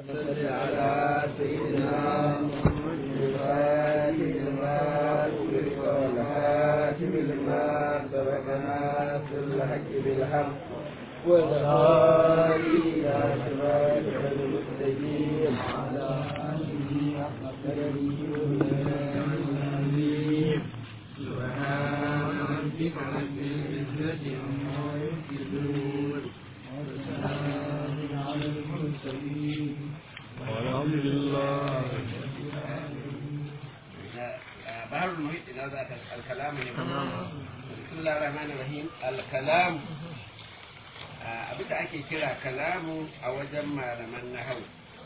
صل على سيدنا محمد الفاتح لما أغلق والهاتم لما سبق ناصر الحق بالحق والهادي إلى صراطك المستقيم على آله حق قدره ومقداره سبحان ربك رب العزة عما يصفون وسلام على المرسلين والحمد لله بحر المحيط إلى ذات الكلام بسم الله الرحمن الرحيم الكلام abin da ake kira kalamu a wajen malaman nahau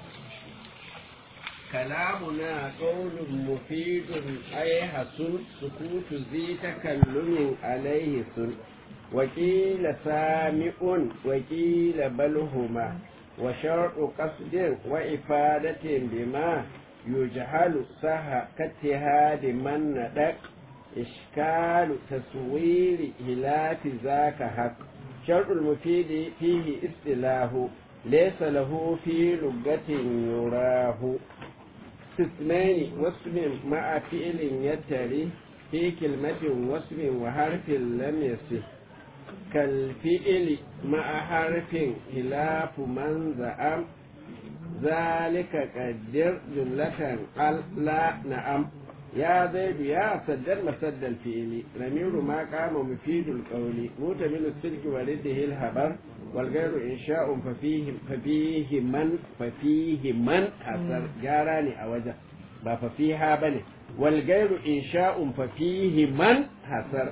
kalamu na ƙaunin mufidun ai hasun sukutu zi takallumin alaihi sun wakila sami'un wakila balhuma wa shar'u qasdin wa ifadatin bima yujhalu saha kattihadi man nadaq ishkalu taswiri hilafi zaka haq شرط المفيد فيه استلاه ليس له في لغة يراه اسمين واسم مع فعل يتري في كلمة واسم وحرف لم يصح كالفعل مع حرف خلاف من زعم ذلك قدر جملة قال لا نعم يا زيد يا سدد مسد الفعل ضمير ما قام مفيد القول مؤتمن السلك ورده الهبر والغير إنشاء ففيه ففيه من ففيه من حسر جاراني أوجه با ففيها بني والغير إنشاء ففيه من حسر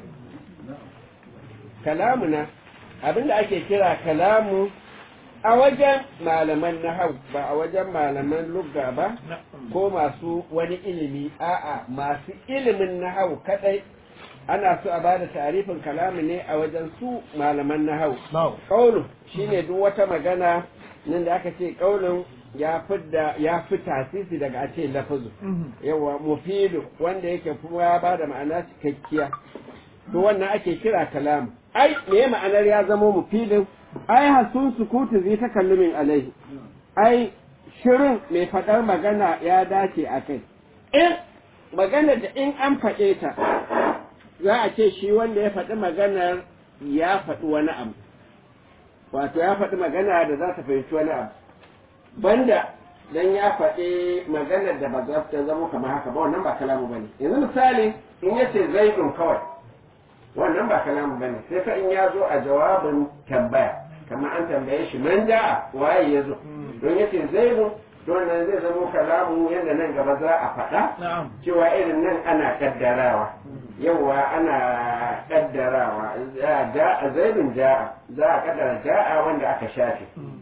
كلامنا abinda ake kira kalamu a wajen malaman nahau ba a wajen malaman lugga ba ko masu wani ilimi a'a masu ilimin nahau kadai ana so a bada tarifin kalami ne a wajen su malaman nahau kaulu shine duk wata magana nan da aka ce kaulin ya fidda ya fi tasisi daga a ce lafazu yawa mufidu wanda yake kuma ya bada ma'ana cikakkiya to wannan ake kira kalamu ai me ma'anar ya zama mufidin ai hasun sukutu zai ta kallumin alaihi ai shirin mai faɗar magana ya dace a kai in magana da in an faɗe ta za a ce shi wanda ya faɗi maganar ya faɗi wani abu wato ya faɗi magana da za ta fahimci wani abu banda dan ya faɗi maganar da ba za ta zama kamar haka ba wannan ba kalamu bane yanzu misali in yace zaidun kawai wannan ba kalamu bane sai fa in ya zo a jawabin tambaya kamar an tambaye shi man ja'a waye ya zo don yace zaidu don nan zai zama kalamu yadda nan gaba za a faɗa cewa irin nan ana kaddarawa yawa ana kaddarawa ja'a zaidun ja'a za a kaddara ja'a wanda aka shafe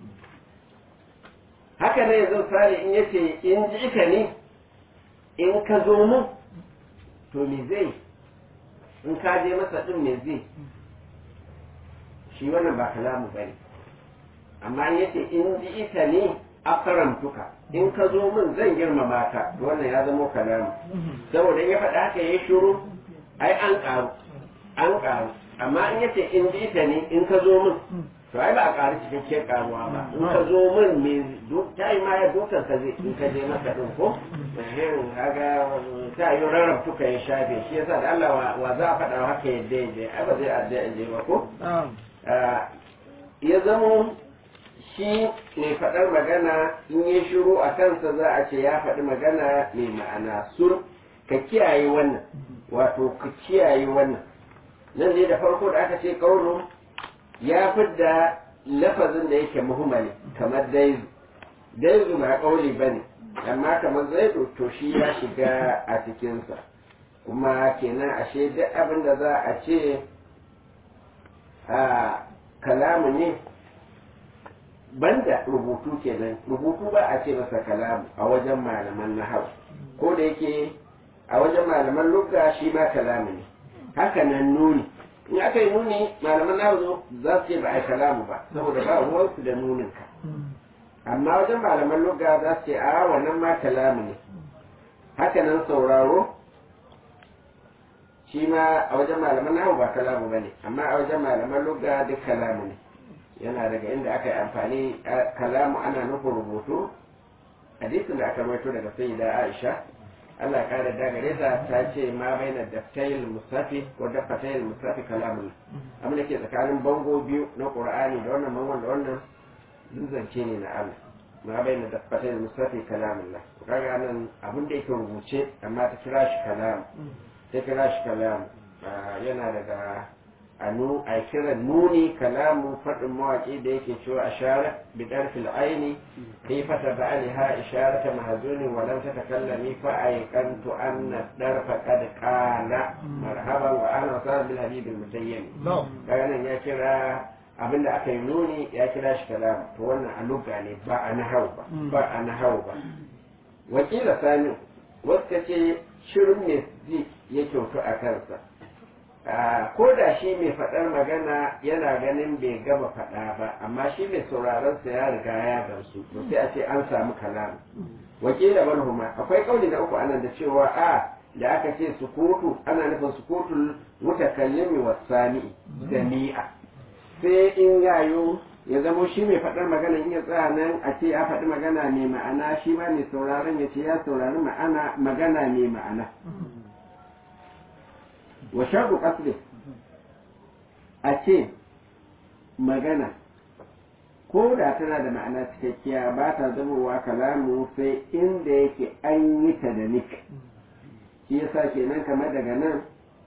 haka ne yanzu sare in yace in ji ka ne in ka zo mu to me zai in ka je masa din me zai shi wannan ba kalamu bane amma yace in ji ita ne akaramtuka in ka zo min zan girmama ka wannan ya zama kalamu saboda ya faɗa haka ya shiru ai an ƙaru an ƙaru amma in yace in ji ita ne in ka zo min to ai ba a ƙaru cikakken ƙaruwa ba in ka zo min me ta yi ma ya dokar ka zai in ka je maka din ko kaga ta yi rarrabtuka ya shafe shi yasa da Allah wa za a faɗa haka yadda ya je ai ba zai adda ya je ba ko ya zamo shi mai faɗar magana in ya shiru a kansa za a ce ya faɗi magana mai ma'ana sur ka kiyaye wannan wato ka kiyaye wannan nan dai da farko da aka ce kauro ya fidda lafazin da yake muhimmali kamar daizu daizu ba kauli ba ne amma kamar zaidu to shi ya shiga a cikinsa kuma kenan ashe duk abin da za a ce a kalamu ne banda rubutu kenan rubutu ba a ce masa kalamu a wajen malaman nahau ko da yake a wajen malaman lugga shi ma kalamu ne haka nan nuni in aka yi nuni malaman nahau za su ce ba a kalamu ba saboda ba ruwansu da nunin ka amma wajen malaman lugga za su ce a wannan ma kalamu ne haka nan sauraro shi ma a wajen malaman nahu ba kalamu ba ne amma a wajen malaman lugga duk kalamu ne yana daga inda aka yi amfani kalamu ana nufin rubutu hadisin da aka rawaito daga sayyida Aisha Allah ya kare da gare ta ta ce ma baina daftayil musafi ko dafatayil musafi kalamul amma da ke tsakanin bango biyu na Qur'ani da wannan bangon da wannan zance ne na Allah ma baina dafatayil musafi kalamullah kaga nan abin da yake rubuce amma ta kira shi kalam ta kira shi kalam yana daga anu a kiran nuni kalamu faɗin mawaƙi da yake cewa a share bidar fil aini kai fata ba aliha isharata mahazunin walam ta takallami fa aikantu anna darfa qad qala marhaban wa ana wasal bil habib al mutayyim kaga nan ya kira abinda aka yi nuni ya kira shi kalam to wannan a lugha ne ba a nahau ba ba a nahau ba wakila sani wasu ce shirin ne zai ya kyautu a kansa ko da shi mai faɗar magana yana ganin bai gama faɗa ba amma shi mai sauraron sa ya riga ya gamsu to sai a ce an samu kalamu wakila manhuma akwai kauli na uku anan da cewa a da aka ce sukutu ana nufin sukutul mutakallimi wasani jami'a sai in yayo ya zamo shi mai faɗar magana in ya tsaya nan a ce ya faɗi magana mai ma'ana shi ma mai sauraron ya ce ya saurari ma'ana magana mai ma'ana wa shaɗu ƙasri a ce magana ko da tana da ma'ana cikakkiya ba ta zamowa kalamu sai inda yake an yi ta da nik shi yasa kenan kamar daga nan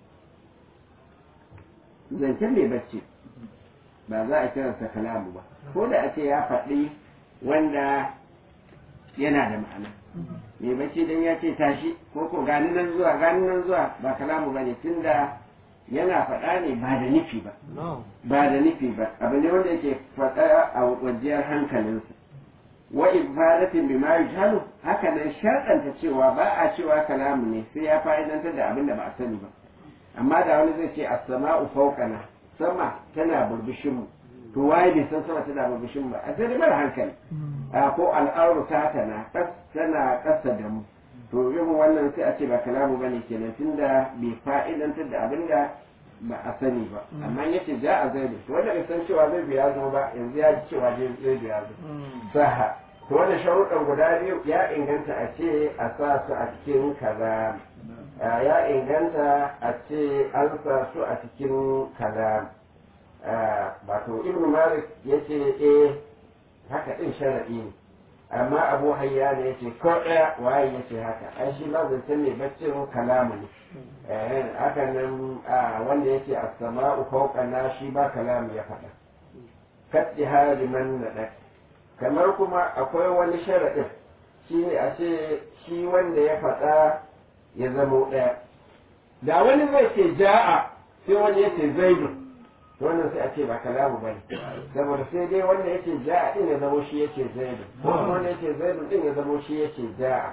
zancen mai bacci ba za a kiransa kalamu ba ko da a ce ya faɗi wanda yana da ma'ana mai bacci dan ya ce tashi ko ko gani nan zuwa gani nan zuwa ba kalamu bane tunda yana faɗa ne ba da nufi ba ba da nufi ba abu ne wanda yake faɗa a wajiyar hankalinsa wa ibadatin bi ma yujhalu haka nan sharɗanta cewa ba a cewa kalamu ne sai ya fa'idantar da abin da ba a sani ba amma da wani zai ce as-sama'u fawqana sama tana burbushin mu to waye bai san sama tana burbushin ba a sai mara hankali a ko al'auru ta tana tana ƙasa da mu to irin wannan sai a ce ba kalamu bane kenan tunda bai fa'idantar da abin da ba a sani ba amma yace ja a zaidu to wanda bai san cewa zaidu ya zo ba yanzu ya ji cewa zaidu ya zo saha to wanda sharuɗan guda biyu ya inganta a ce a sa su a cikin kaza ya inganta a ce an sa su a cikin kaza wato ibn malik ya ce eh haka ɗin sharaɗi ne amma abu hayya ne ya ce ko ɗaya waye ya ce haka ai shi ma zancen ne baccin kalamu ne haka nan wanda ya ce a sama'u fauqana shi ba kalamu ya faɗa katti hali man naɗa kamar kuma akwai wani sharaɗin shi ne a ce shi wanda ya faɗa ya zamo ɗaya da wani zai ce ja'a sai wani ya ce zaidu wannan sai a ce ba kalamu bane saboda sai dai wanda yake ja'a din ya zamo shi yake zaidu ko kuma wanda yake zaidu din ya zamo shi yake ja'a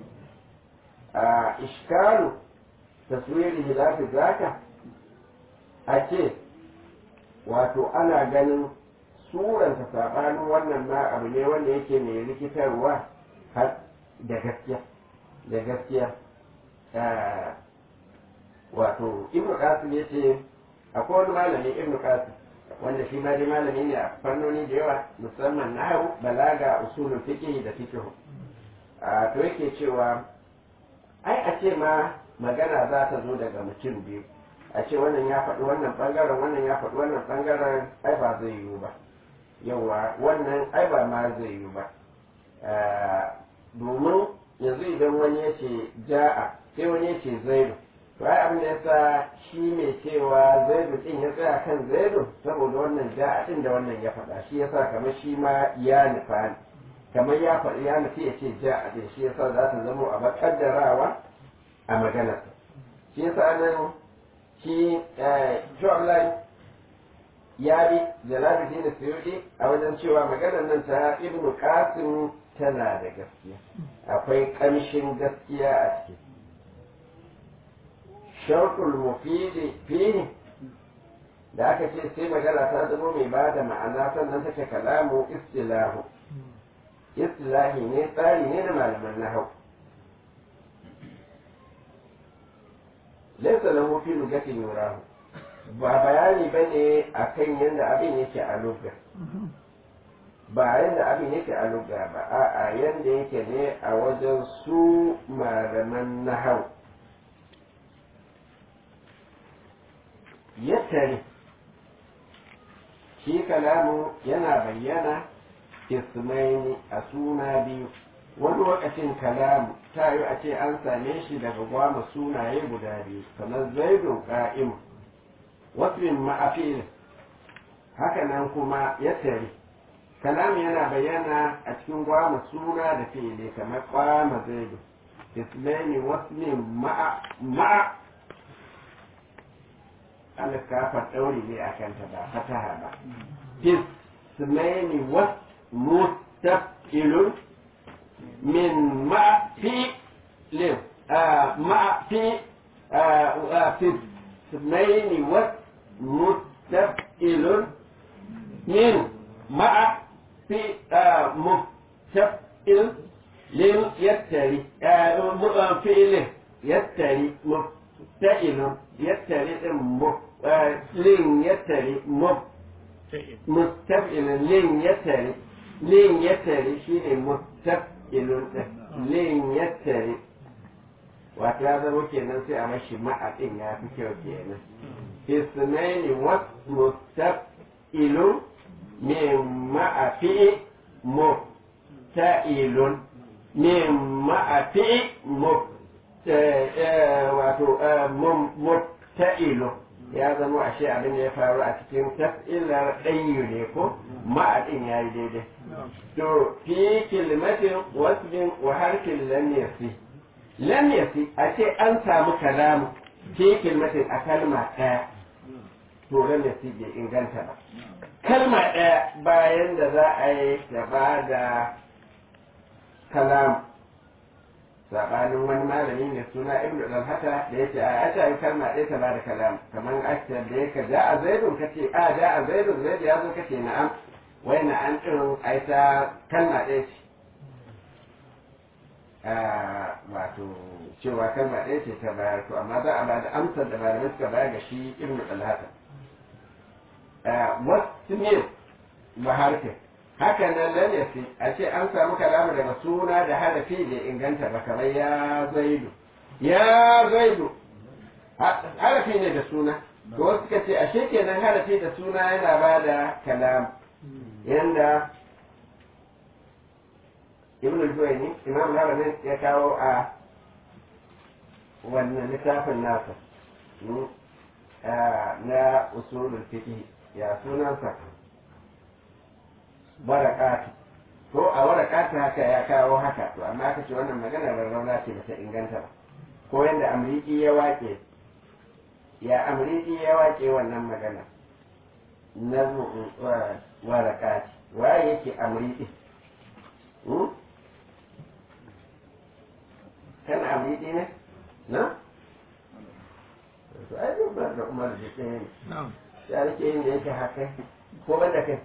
a iskalu taswiri hilafi zaka a ce wato ana ganin suranta sabanin wannan ma abu ne wanda yake mai rikitarwa har da gaskiya da gaskiya wato ibnu qasim yace akwai wani malami ibnu qasim wanda shi ma dai malami ne a fannoni da yawa musamman nahwu balaga usulul fiqh da fiqh a to yake cewa ai a ce ma magana za ta zo daga mutum biyu a ce wannan ya faɗi wannan ɓangaren wannan ya faɗi wannan ɓangaren ai ba zai yiwu ba yawa wannan ai ba ma zai yiwu ba domin yanzu idan wani ya ce ja'a sai wani ya ce zaidu to ai abin da yasa shi mai cewa zaidu din ya tsaya kan zaidu saboda wannan ja'a din da wannan ya faɗa shi yasa kamar shi ma ya nufa ne kamar ya faɗi ya nufi ya ce ja'a din shi yasa za ta zama a makaddarawa a maganar shi yasa nan shi John ya bi Jalaluddin Suyuti a wajen cewa maganar nan ta Ibn Qasim tana da gaskiya akwai ƙamshin gaskiya a ciki sharkul mufidi fihi da aka ce sai magana ta zama mai ba da ma'ana sannan take kalamu istilahu istilahi ne tsari ne na malaman nahau laisa lahu fi lugatin yurahu ba bayani bane akan yadda abin yake a lugar ba yadda abin yake a lugha ba a'a yadda yake ne a wajen su malaman nahau yattari shi kalamu yana bayyana ismaini a suna biyu wani lokacin kalamu ta yi a ce an same shi daga gwama sunaye guda biyu kamar zaidun ƙa'im wasmin ma'afil haka nan kuma yattari kalamu yana bayyana a cikin gwama suna da fi'ili kamar kwama zaidu ismaini wasmin ma'a ma'a alkafar ɗauri ne a kanta ba fataha ba ismaini was mustaqilun min ma fi lim ma fi fi ismaini was mustaqilun min ma fi mustaqil lim yattari fi'ilin yattari mustaqilun yattari din lin yattari mustaf'ilun lin yattari lin yattari shine mustaf'ilun lin yattari wato ya zama kenan sai a mashi ma'a din ya fi kyau kenan isnaini was mustaf'ilun min ma'a fi musta'ilun min ma'a fi wato mubta'ilu ya zama ashe abin da ya faru a cikin taf'ilar ɗayyu ne ko ma'adin ya yi daidai to fi kilmatin wasbin wa harfin lam yasi lam yasi a ce an samu kalamu fi kilmatin a kalma ɗaya to lam yasi bai inganta ba kalma ɗaya bayan da za a yi gaba da kalamu sabanin wani malami mai suna ibn dalhata da yake a ata yi kalma ɗaya ta bada kalam kamar akta da yake ja a zaidun kace a ja a zaidun zaid ya zo kace na'am wai na an ɗin ai ta kalma ɗaya ce wato cewa kalma ɗaya ce ta bayar to amma za a ba da amsar da malamai suka bayar ga shi ibn dalhata wasu ne ba harfin haka nan lalafi a ce an samu kalamu daga suna da harafi da inganta ba kamar ya zaidu ya zaidu harafi ne da suna to wasu suka ce ashe kenan harafi da suna yana ba da kalam yanda ibn al-juwayni imam al ya kawo a wannan littafin nasa na usulul fiqh ya sunansa warakati ko a warakati haka ya kawo haka to amma aka ce wannan magana rarrauna ce bata inganta ba ko yadda amriki ya wake ya amriki ya wake wannan magana na warakati waye yake amriki kana amriki ne na to ai duk da umar da ke ne ya rike yin da yake haka ko banda kai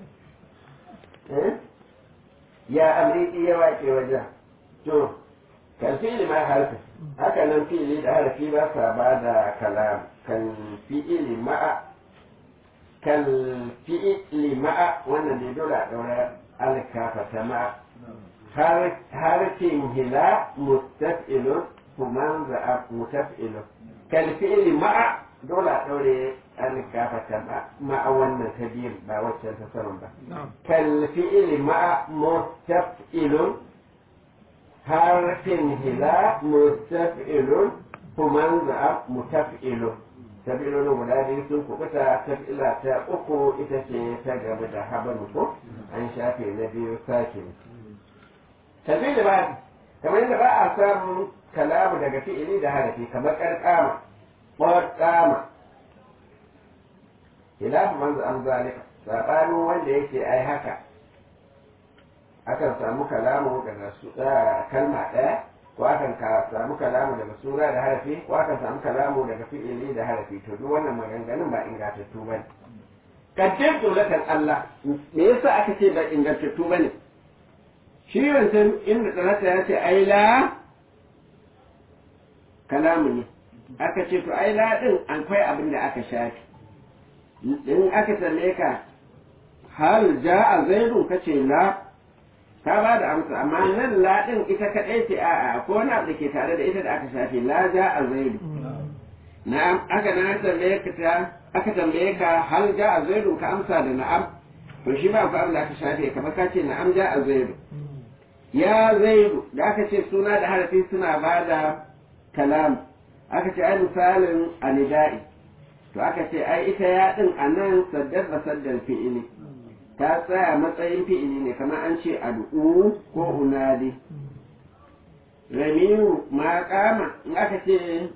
ya amriki ya wace wajen to kan fi'ili ma harfi haka nan fi'ili da harfi ba sa ba da kalam kan fi'ili ma'a kan fi'ili ma'a wannan da dole a ɗaura alkafa ta ma'a harfin hila mustaf'ilun kuma za'a mustaf'ilun kan fi'ili ma'a dole a ɗaure an gafata ma'a wannan ta biyun ba waccan ta saman ba. Kal fi'ili ma'a mustaf'ilun harfin hila mustaf'ilun kuman za'a mutaf'ilun. Taf'ilun guda biyu sun kubuta taf'ila ta uku ita ce ta gaba da haban ko an shafe na biyu sake. Taf'ili ba kamar yadda ba a samun kalamu daga fi'ili da harafi kamar ƙarƙama. ƙwarƙama khilafu man za'am zalika sabanin wanda yake ai haka akan samu kalamu daga su kalma ɗaya ko akan samu kalamu daga sura da harafi ko akan samu kalamu daga fi'ili da harafi to duk wannan maganganun ba ingantattu bane kaddar dolakan Allah me yasa aka ce ba ingantattu bane shi wancan inda tsanata ya ce ai la kalamu ne aka ce to ai la din akwai abin da aka shafi in aka same ka hal ja'a zaidun kace la ka ba da amsa amma nan la din ita kadai ce a'a ko wani abu da ke tare da ita da aka shafe la ja'a zaidu na'am aka na tambaye ka ta aka tambaye ka hal ja'a zaidun ka amsa da na'am to shi ba ku abin da aka shafe kamar ka ce na'am ja'a zaidu ya zaidu da aka ce suna da harafi suna ba da kalam aka ce ai misalin anida'i to aka ce ai ita ya din a nan saddar da saddar fi'ili ta tsaya matsayin fi'ili ne kamar an ce ad'u ko unadi ramiru ma kama in aka ce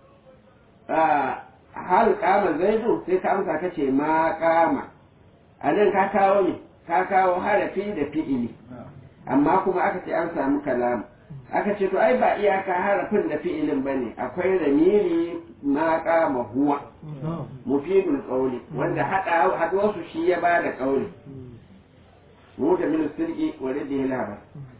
hal kama zaidu sai ka amsa ka ce ma kama a nan ka kawo ne ka kawo harafi da fi'ili amma kuma aka ce an samu kalam aka ce to ai ba iyaka harafin da fi'ilin ba ne akwai ramiri ma kama huwa mufidul qawli wanda hada haduwar su shi ya bada qawli mu da min sirki wa radihi labar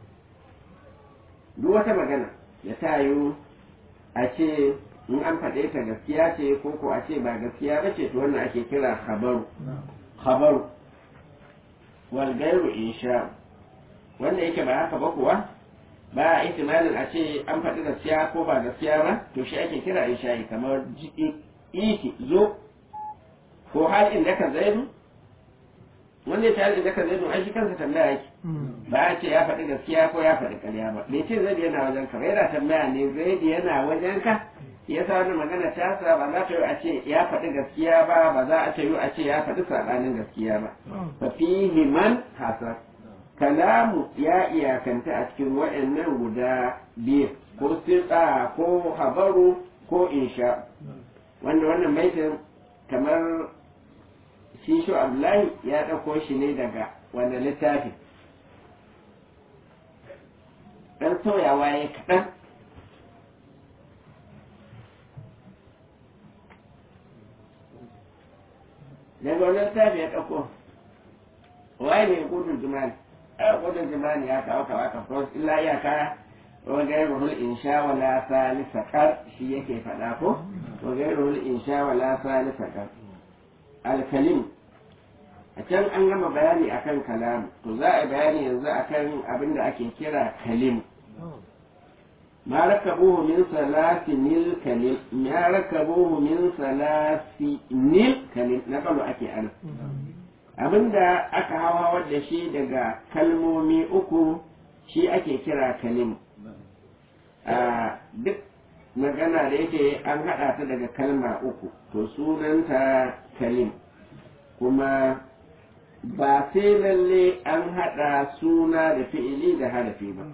duk wata magana ya tayo a ce in an faɗe ta gaskiya ce ko ko a ce ba gaskiya ba ce to wannan ake kira khabaru khabaru wal gairu insha wanda yake ba haka ba kuwa ba a ihtimalin a ce an faɗi gaskiya ko ba gaskiya ba to shi ake kira insha'i kamar iki zo ko halin da ka zaidu wanda ya ce halin da ka zaidu ai shi kansa tambaya yake ba a ce ya faɗi gaskiya ko ya faɗi ƙarya ba bai ce zaidu yana wajen ka ba yana tambaya ne zaidu yana wajen ka ya sa wani magana ta sa ba za ta yi a ce ya faɗi gaskiya ba ba za a ce yi a ce ya faɗi saɓanin gaskiya ba fa fihi man hasar kalamu ya iyakanta a cikin waɗannan guda biyu ko sirɗa ko habaru ko insha wanda wannan baitin kamar shi shu abdullahi ya ɗauko shi ne daga wanda littafi ɗan sauyawa ya kaɗan daga wani littafi ya ɗauko waye ne gudun jimali a gudun jimali ya kawo kawo ka fros illa ya kaya wajen ruhul insha wala salisa kar shi yake faɗa ko wajen ruhul insha wala salisa kar alkalim a can an gama bayani akan kalam to za a bayani yanzu akan abin da ake kira kalim ما ركبوه من ثلاثن الكلم ما ركبوه من ثلاثن الكلم نقلوا أكي أنا abinda aka hawa da shi daga kalmomi uku shi ake kira kalim duk magana da yake an haɗa ta daga kalma uku to sunanta kalim kuma ba sai lalle an haɗa suna da fi'ili da harafi ba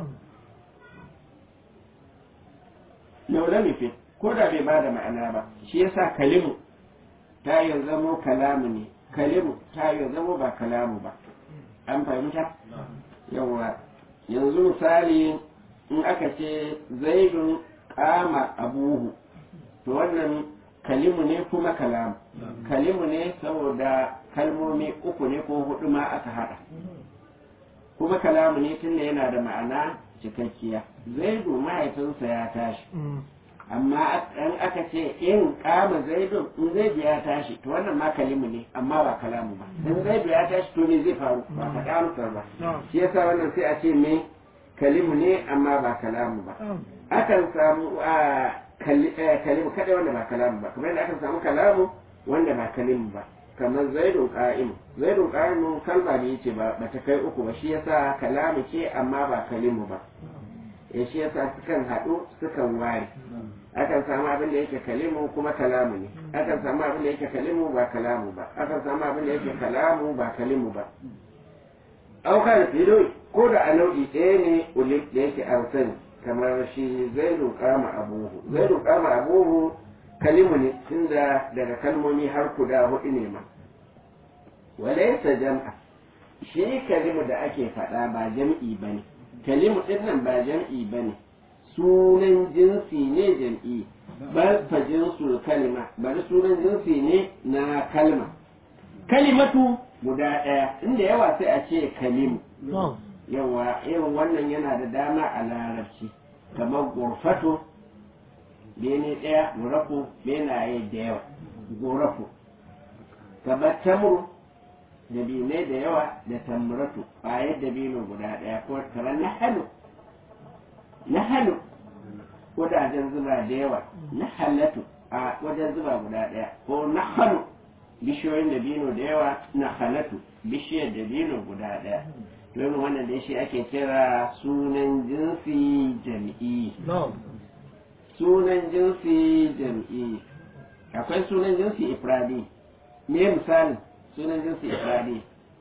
laula fi ko da bai bada ma'ana ba shi yasa kalimu ta yi zamo kalamu ne kalimu ta yi zamo ba kalamu ba an fahimta yawa yanzu misali in aka ce zaidun kama abuhu to wannan kalimu ne kuma kalamu kalimu ne saboda kalmomi uku ne ko hudu ma aka hada kuma kalamu ne tunda yana da ma'ana cikakkiya zaidu mahaifinsa ya tashi amma an aka ce in kama zaidu in zaidu ya tashi to wannan ma kalimu ne amma ba kalamu ba in zaidu ya tashi to ne zai faru ba faɗa amsar ba shi yasa wannan sai a ce me kalimu ne amma ba kalamu ba akan samu kalimu kada wanda ba kalamu ba kamar yadda akan samu kalamu wanda ba kalimu ba kamar zaidun qa'im zaidun qa'im kalma ne yace ba ba ta kai uku ba shi yasa kalamu ce amma ba kalimu ba ya shi yasa sukan haɗu sukan ware akan samu abin da yake kalimu kuma kalamu ne akan samu abin da yake kalimu ba kalamu ba akan samu abin da yake kalamu ba kalimu ba aukar filo ko da a nau'i ɗaya ne ulif da yake an sani kamar shi zaidun kama abuhu zaidun kama abuhu kalimu ne tunda daga kalmomi har guda hudu ne ma walaysa jam'a shi kalimu da ake faɗa ba jam'i bane kalimu din nan ba jam'i bane sunan jinsi ne jam'i bal fa jinsul kalima bari sunan jinsi ne na kalma kalimatu guda ɗaya inda yawa sai a ce kalimu yawa irin wannan yana da dama a larabci kamar gurfato bene ɗaya gurafu benaye da yawa gurafu kamar tamru dabinai da yawa da tamratu ƙwayar dabino guda ɗaya ko kamar na halu na halu wajajen zuba da yawa na halatu a wajen zuba guda ɗaya ko na halu bishiyoyin dabino da yawa na halatu bishiyar dabino guda ɗaya domin wannan da shi ake kira sunan jinsi jam'i sunan jinsi jam'i akwai sunan jinsi ifradi me misalin sunan jinsi ifradi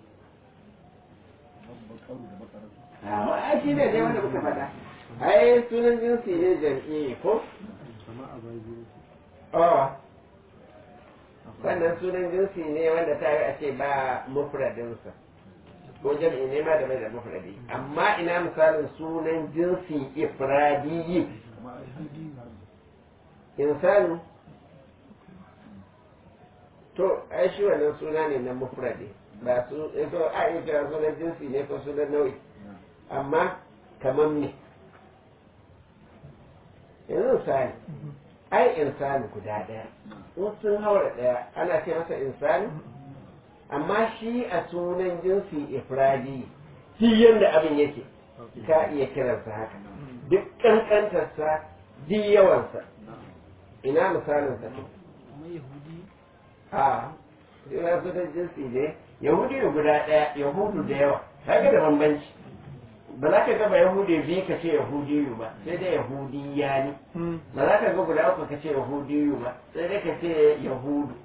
a shi ne dai wanda muka faɗa ai sunan jinsi ne jam'i ko oh wannan sunan jinsi ne wanda ta yi a ce ba mufradinsa ko jam'i ne ma da mai da mufradi amma ina misalin sunan jinsi ifradiyi insanu to ai shi wannan suna ne na mufradi ba su to a yi kira sunan jinsi ne ko sunan nau'i amma kamar me yanzu misali ai insani guda ɗaya sun haura ɗaya ana ce masa insani amma shi a sunan jinsi ifradi shi yadda abin yake ka iya kiransa haka duk ƙanƙantarsa duk yawansa ina misalin sa a ina sunan jinsi ne yahudi da guda ɗaya yahudu da yawa kaga da bambanci ba za ka ga ba yahudi biyu ka ce yahudiyu ba sai dai yahudi ya ne ba za ka ga guda uku ka ce yahudiyu ba sai dai ka ce yahudu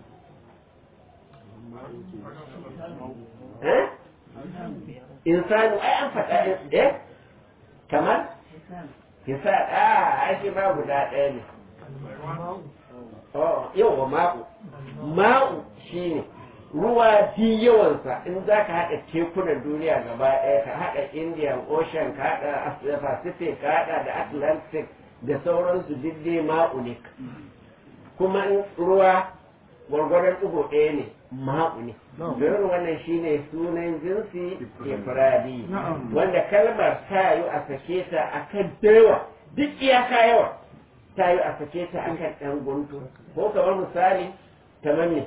insanu ai an faɗa eh kamar kisa a ai shi ba guda ɗaya ne yau wa ma'u ma'u shine ruwa fi yawansa in za ka haɗa tekunan duniya gaba ɗaya ka haɗa indian ocean ka haɗa pacific ka haɗa da atlantic da sauransu duk dai ma'u ne kuma in ruwa gwargwadon ɗigo ɗaya ne ma'u ne don wannan shine sunan jinsi ifradi wanda kalmar ta yi a sake ta akan dawa duk iyaka yawa ta yi a sake ta akan ɗan guntu ko kamar misali kamar ne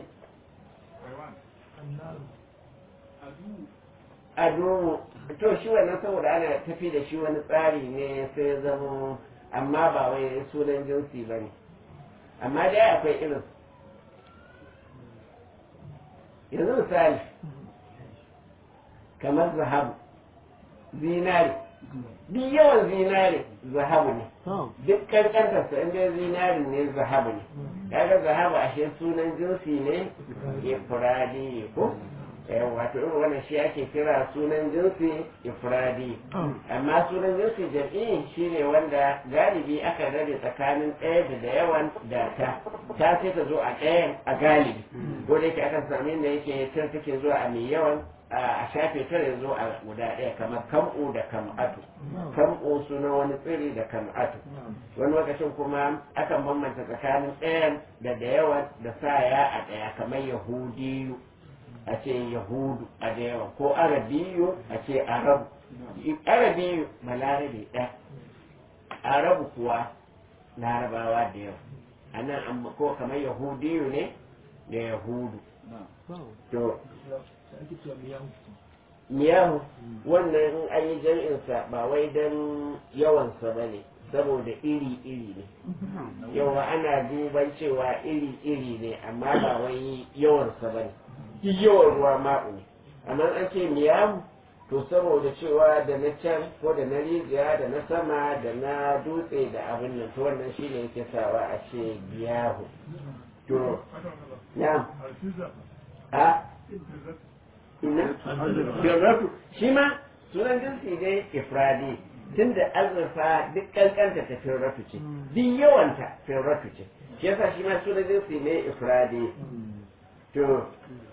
ado to shi wannan saboda ana tafi da shi wani tsari ne sai ya zama amma ba wai sunan jinsi ba ne amma dai akwai irin yanzu misali kamar zahabu zinari duk yawan zinari zahabu ne duk kankantarsa inda zinari ne zahabu ne kaga zahabu ashe sunan jinsi ne ifradi ko wato irin wannan shi ake kira sunan jinsi ifradi amma sunan jinsi jam'i shine wanda galibi aka rabe tsakanin ɗaya da da yawan da ta ta sai ta zo a ɗayan a galibi ko da yake akan sami inda yake tar take zuwa a mai yawan a shafe ta ya zo a guda ɗaya kamar kam'u da kam'atu kam'u suna wani tsiri da kam'atu wani lokacin kuma akan bambanta tsakanin ɗayan da da yawan da sa ya a ɗaya kamar yahudiyu a ce yahudu a da yawa ko arabiyu a ce arabu arabiyu balarabe ɗaya arabu kuwa larabawa da yawa a nan ko kamar yahudiyu ne da yahudu to miyahu wannan in an yi jam'insa ba wai don yawansa ba ne saboda iri-iri ne yawa ana duban cewa iri-iri ne amma ba wai yawansa ba ne yawan ruwa ma'u ne amma an ce miyahu to saboda cewa da na can ko da na rijiya da na sama da na dutse da abin nan to wannan shine yake sawa a ce biyahu to na a ina firratu shi ma sunan jinsi ne ifradi tunda azurfa duk kankanta ta firratu ce duk yawanta firratu ce shi yasa shi ma sunan jinsi ne ifradi to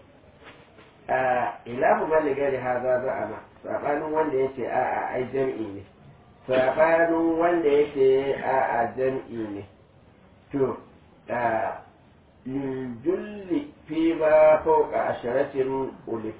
ilahu maliga da haza za a ma sabanin wanda ya ce a'a ai jam'i ne sabanin wanda ya ce a'a jam'i ne to julli fi ba fauka asharatin ulif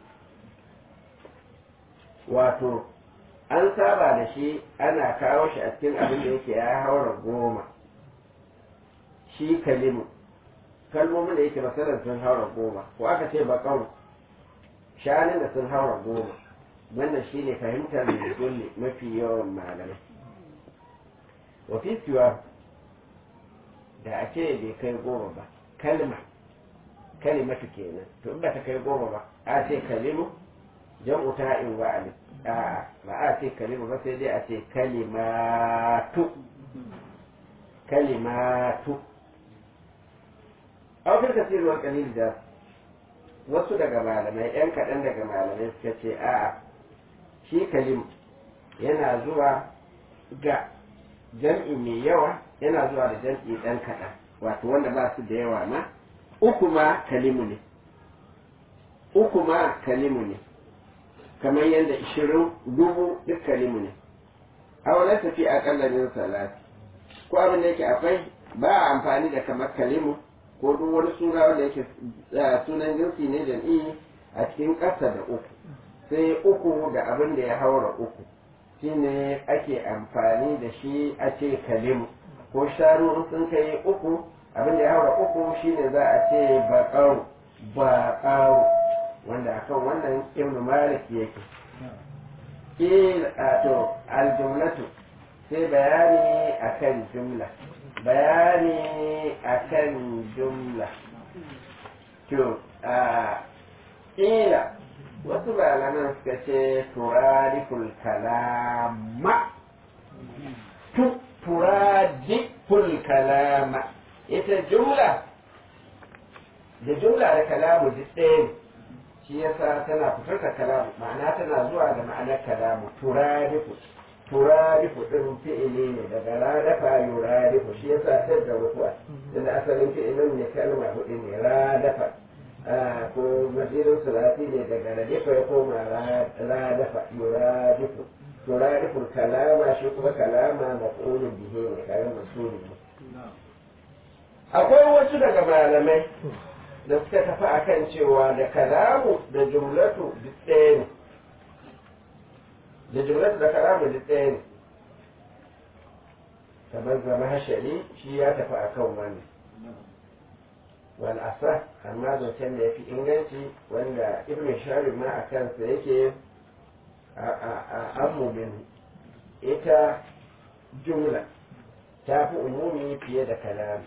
wato an saba da shi ana kawo shi a cikin abin da yake ya haura goma shi kalimu kalmomin da yake masarar sun haura goma ko aka ce baƙaru shanun da sun haura goma wannan shine fahimtar mai mafi yawan malamai wafi siwa da a ce bai kai goma ba kalma kalimatu kenan to in ba ta kai goma ba a ce kalimu jam'u ta'in wa alif a ba a ce kalimu ba sai dai a ce kalimatu kalimatu a wakil tafsir wa kalil da wasu daga malamai yan kaɗan daga malamai suka ce a'a shi kalim yana zuwa ga jam'i mai yawa yana zuwa da jam'i ɗan kaɗan wato wanda ba su da yawa ma uku ma kalimu ne uku ma kalimu ne kamar yadda ishirin dubu duk kalimu ne a wani tafi a min salati ko abin da yake akwai ba a amfani da kamar kalimu ko duk wani suna wanda yake sunan jinsi ne jam'i a cikin ƙasa da uku sai uku da abin da ya haura uku shine ake amfani da shi a ce kalimu ko shanu sun kai uku abin da ya haura uku shine za a ce baƙaru baƙaru wanda akan wannan ibn malik yake il to aljumlatu sai bayani akan jumla bayani akan jumla to a ila wasu malaman suka ce turadiful kalama tu turadiful kalama ita jumla da jumla da kalamu duk ɗaya ne shi yasa tana fitar da kalamu ma'ana tana zuwa da ma'anar kalamu turadifu turadifu ɗin fi'ili ne daga radafa yuradifu shi yasa ta da rufuwa inda asalin fi'ilin ne kalma hudu ne radafa ko masirin sulati ne daga radifa ya koma radafa yuradifu turadifu kalama shi kuma kalama maf'ulun bihi ne kayan masuli ne akwai wasu daga malamai da suka tafi akan cewa da kalamu da jumlatu duk ɗaya ne da jumlatu da kalamu duk ɗaya ne kamar zama hashari shi ya tafi akan wani wal asa amma zancen da ya fi inganci wanda ibn sharif ma a kansa yake a amumin ita jumla ta fi umumi fiye da kalamu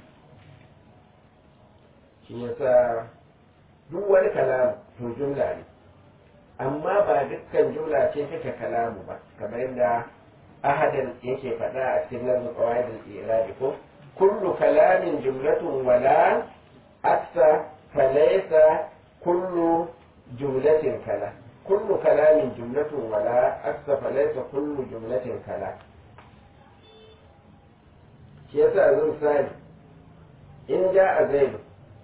shi yasa duk wani kalamu to jumla ne amma ba dukkan jumla ce take kalamu ba kamar yadda ahadan yake faɗa a cikin nazar qawaidul irabi ko kullu kalamin jumlatun wala aksa falaysa kullu jumlatin kala kullu kalamin jumlatun wala aksa falaysa kullu jumlatin kala shi yasa yanzu misali in ja a zaidu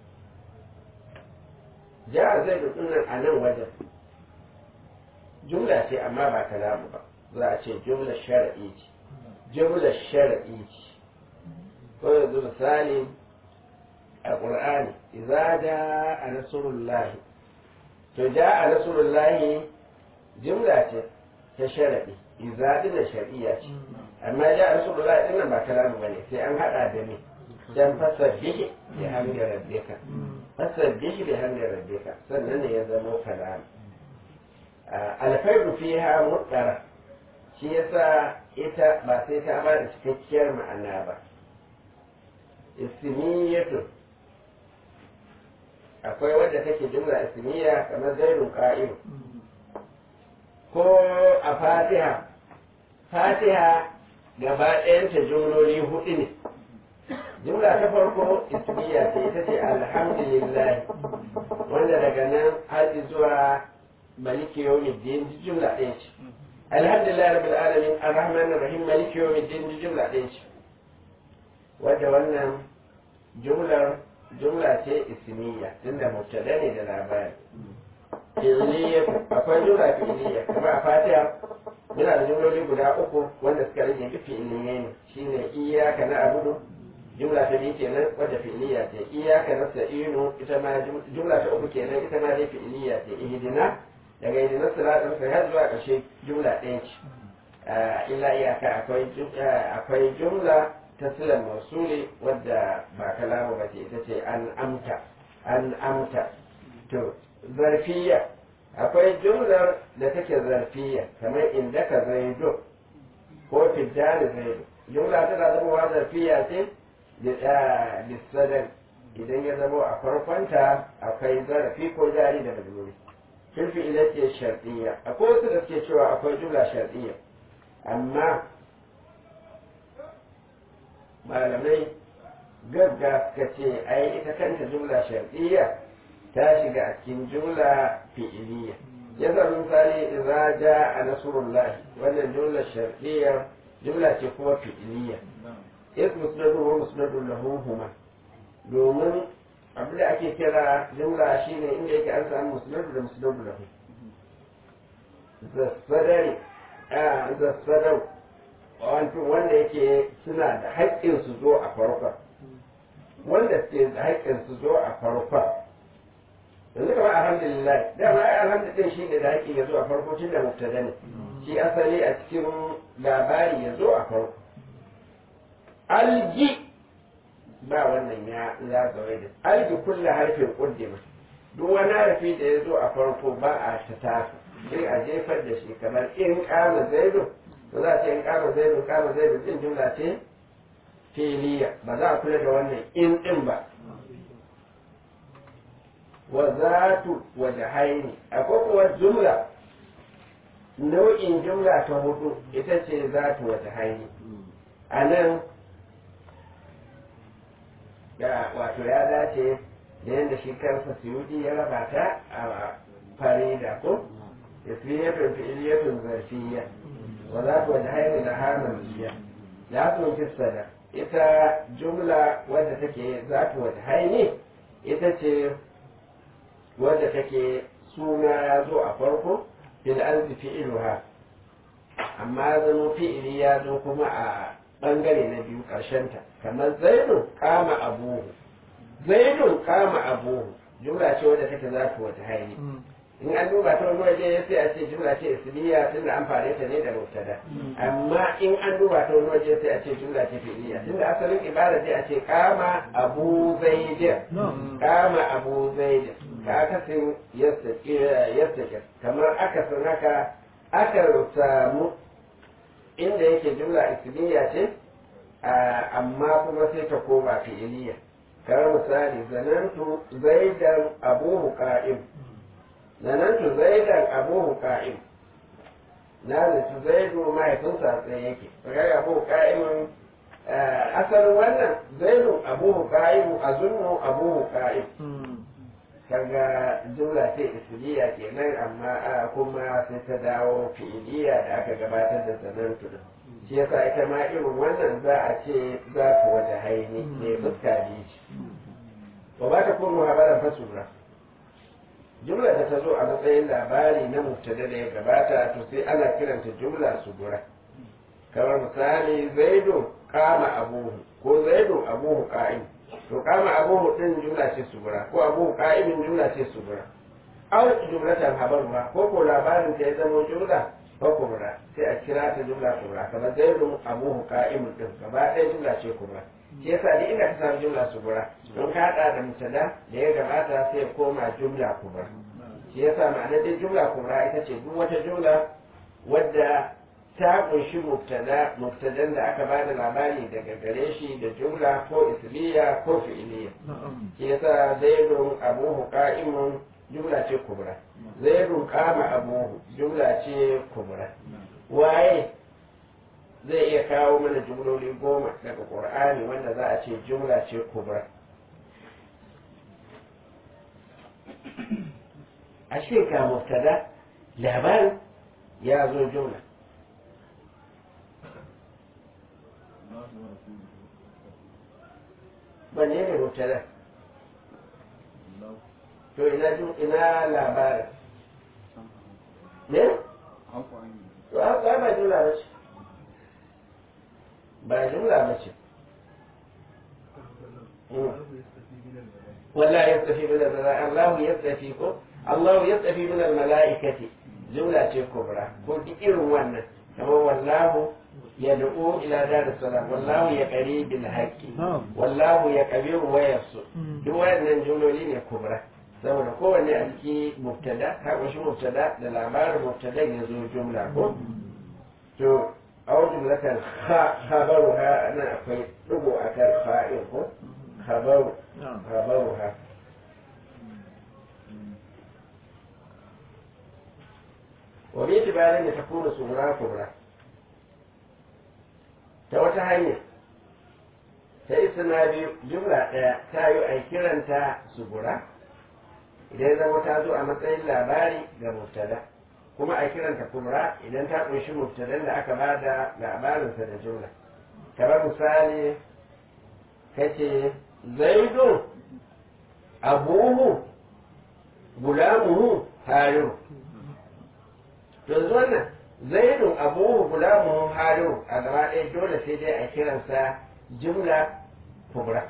ja zai nan a nan wajen jumla ce amma ba kalamu ba za a ce jumla shar'i ce jumla shar'i ce ko yanzu misali a ƙur'ani idza jaa nasrullahi to jaa nasrullahi jumla ce ta shar'i idza dina shar'iyya ce amma jaa nasrullahi din nan ba kalamu bane sai an hada da ne dan fasabbihi bi hamdi rabbika fasabbihi bi hamdi rabbika sannan ne ya zama kalam alfaidu fiha mutsara shi yasa ita ba sai ta ba da cikakkiyar ma'ana ba ismiyatu akwai wadda take jumla ismiya kamar zaidun qa'im ko a fatiha fatiha gaba ɗayanta jumloli hudu ne jumla ta farko ismiya ce ita ce alhamdulillah wanda daga nan har zuwa maliki yawmiddin jumla ɗaya ce alhamdulillah rabbil alamin arrahman arrahim maliki yawmiddin jumla ɗaya ce wadda wannan jumlar jumla ce ismiya tunda mubtada ne da labari fi'liya akwai jumla fi'liya kamar a fatiha muna da jumloli guda uku wanda suka rage duk fi'liya ne shine iyyaka na'budu jumla ta biyu kenan wadda fi'liya ce iyyaka nasta'inu ita ma jumla ta uku kenan ita ma dai fi'liya ce ihdina daga ihdina siratal mustaqim har zuwa ƙarshe jumla ɗaya ce illa iyaka akwai akwai jumla ta silan mausuli wadda ba kalamu ba ce ita ce an amta an amta to zarfiya akwai jumlar da take zarfiya kamar inda ka zaido ko fitani zaido jumla tana zama zarfiya ce da sadar idan ya zama a farkonta akwai zarafi ko jari da majmuri filfi ila ce shar'iyya akwai wasu da suke cewa akwai jumla shar'iyya amma malamai gagga suka ce ai ita kanta jumla shar'iyya ta shiga a cikin jumla fi'iliya ya zama misali idza jaa nasrullah wannan jumla shar'iyya jumla ce kuma fi'iliya is musnadu wa musnadu lahu huma domin abin da ake kira jumla shine inda yake an samu musnadu da musnadu lahu zassadari a zassadau wanda yake suna da haƙƙin su zo a farkon wanda suke da haƙƙin su zo a farkon yanzu kamar alhamdulillah dama ai alhamdulillah shi ne da haƙƙin ya zo a farko tun da mubtada ne shi asali a cikin labari ya zo a farko alji ba wannan ya ya zawai da alji kulla harfin ƙuddima duk wani harfi da ya zo a farko ba a ta tafi sai a jefar da shi kamar in kama zaidu ba za a ce in kama zaidu kama zaidu din jumla ce filiya ba za a kula da wannan in din ba wa zatu wajhaini akwai kuwa jumla nau'in jumla ta hudu ita ce zatu wajhaini a nan da wato ya dace da yadda shi kansa suyudi ya raba ta a farida ko ismiyatun fi'iliyatun zarfiyya wa zatu wajhaini laha manziya la tunfisada ita jumla wadda take zatu wajhaini ita ce wadda take suna ya zo a farko fil arzi fi'iluha amma zama fi'ili ya zo kuma a bangare na biyu ta kamar zainun kama abuhu zainun kama abuhu jumla ce wadda take za ta wata haini in an duba ta wani waje sai a ce jumla ce isliya tunda an fare ta ne da mubtada amma in an duba ta wani waje sai a ce jumla ce fi'liya tunda asalin ibada sai a ce kama abu zaidin kama abu zaidin ka akasin yastake kamar akasin haka aka samu inda yake jumla isliya ce amma kuma sai ta koma fi'iliya kamar misali zanantu zaidan abuhu qa'im zanantu zaidan abuhu qa'im na zaci zaidu mahaifinsa tsaye yake kaga abuhu qa'imin asalin wannan zaidu abuhu qa'imu azunnu abuhu qa'im kaga jumla ce isliya kenan amma kuma sai ta dawo fi'iliya da aka gabatar da zanantu din shi yasa ita ma irin wannan za a ce za ta waje haini ne fuska biyu ce wa ba ta kuma habaran fasura jumla da ta zo a matsayin labari na mubtada da ya gabata to sai ana kiranta jumla sugura kamar misali zaidu kama abuhu ko zaidu abuhu qa'im to kama abuhu din jumla ce sugura ko abuhu qa'imin jumla ce sugura aw jumlatan habarwa ko ko labarin ta ya zama jumla ko kubra sai a kira ta jumla kubra kamar zaidu abuhu qa'imun din gaba ɗaya jumla ce kubra shi yasa duk inda ka samu jumla sugura don ka hada da mutada da ya gabata sai ya koma jumla kubra shi yasa ma'ana dai jumla kubra ita ce duk wata jumla wadda ta kunshi mubtada mubtadan da aka bada labari daga gare shi da jumla ko isliya ko fi'iliya shi yasa zaidun abuhu qa'imun jumla ce kubra zaidun qama abuhu jumla ce kubra waye zai iya kawo mana jumloli goma daga qur'ani wanda za a ce jumla ce kubra a ga mubtada labarin ya zo jumla wanne ne mubtada to ina ina labarin ne to haka ba jumla ba ce ba jumla ba ce ولا يستفي من الملائكة الله يستفي كو الله يستفي من الملائكة جملة كبرى قل إير وانا كما والله يدعو إلى دار السلام والله يقري بالحق والله يكبر ويسر دو وانا جملة كبرى saboda kowanne a ciki mubtada ka kunshi mubtada da labarin mubtada ya zo jumla ko to aw jumlatan ha khabaru ha ana akwai dugo akan fa'il ko khabaru khabaru ha wa bi tibarin da takunu sura kubra ta wata hanya ta isna biyu jumla ɗaya ta yi a kiranta sugura idan zama ta zo a matsayin labari ga mubtada kuma a kiranta kubra idan ta ƙunshi mubtadan da aka bada labarinsa da jumla kamar misali kace zaidu abuhu gulamuhu hariru yanzu wannan zaidun abuhu gulamuhu hariru a gaba ɗaya dole sai dai a kiransa jumla kubra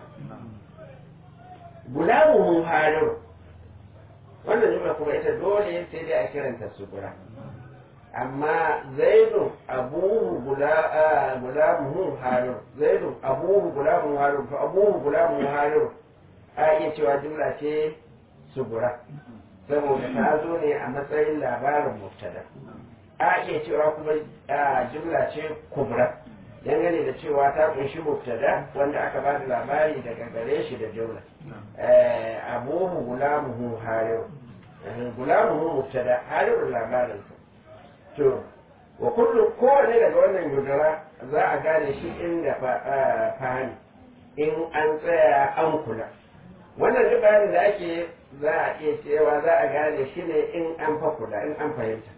gulamuhu hariru wannan jumla kuma ita dole sai dai a kiranta sugura amma zaidun abuhu gulamuhu hariru zaidun abuhu gulamuhu hariru to abuhu gulamuhu hariru a iya cewa jumla ce sugura saboda ta zo ne a matsayin labarin mubtada a iya cewa kuma jumla ce kubra dangane da cewa ta kunshi mubtada wanda aka ba da labari daga gare shi da jumla abuhu gulamuhu hariru gulamuhu mubtada hariru labarinsa to wa kullum kowane daga wannan yudara za a gane shi inda fahimi in an tsaya an kula wannan duk bayanin da ake za a iya cewa za a gane shi ne in an fa kula in an fahimta